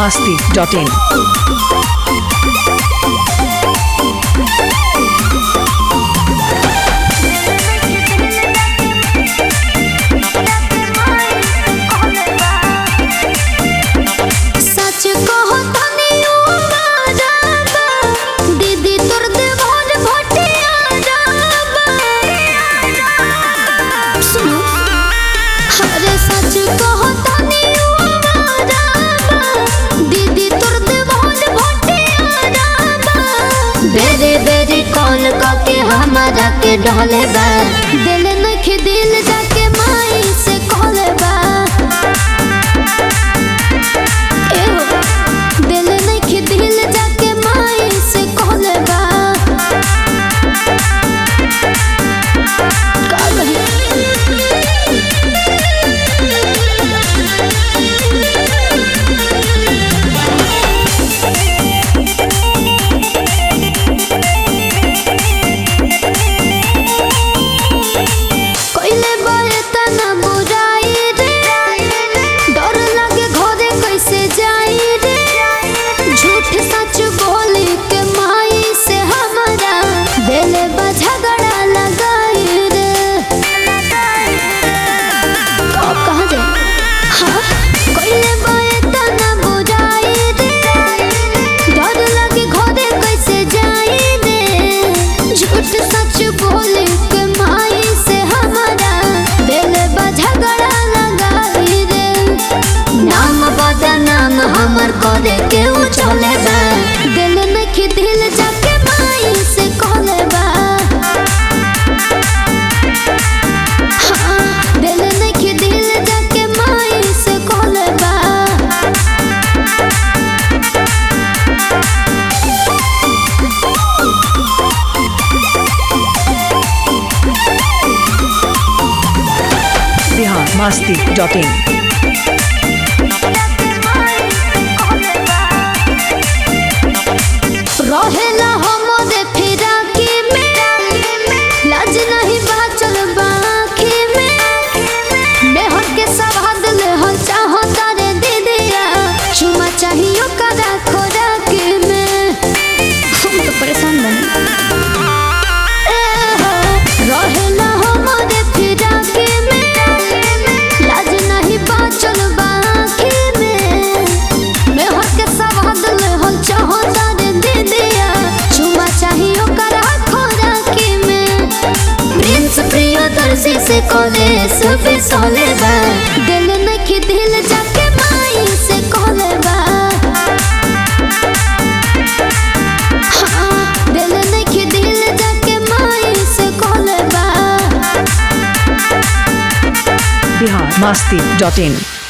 masti.in. सच कहो तनी ओ राजा दीदी तोर देवर भटिया राबा सुनो अरे सच कहो तनी ओ राजा दीदी तोर देवर भटिया राबा बेरे बेरे कॉल करके हमारा के ढोले बा दिल नख दिल जाके माई से कहले बा एहो, दिल नइखे दिल जाके माई से कहले बा का कही? कइले बारे तना बुराई रे डर लागे घरे कैसे जाई रे झूठ सच बोली के माई से हमारा दिल बा झगड़ा लगाई रे अब कहाँ जाए हाँ कइले बारे तना बुराई रे डर लागे घरे कैसे जाई रे झूठ सच बोली के माई से हमारा दिल बा झगड़ा लगाई रे नाम बदनाम हमर करे के उ चले बा दिल नखी दिल जाके माई से कहले बा हाँ, दिल नखी दिल जाके माई से कहले बा Bihar masti.in. रहेला हमरे फिराकी में लाज नहीं बाचल बाकी में मेहर के सवाद ले हम चाहो तारे दीदिया चुमा चाहियो कदा खोराकी में हम तो परेशान बनी रहेला हमरे फिराकी में लाज नहीं बाचल बाकी में मेहर के सवाद ले हम चाहो तारे दीदिया चुमा चाहियो करा खोराकी में प्रिंस प्रियदर्शी से कॉलेज पे सोले बा दिल नखी दिल जाके माई से कहले बा हाँ, दिल नखी दिल जाके माई से कहले बा Bihar masti.in.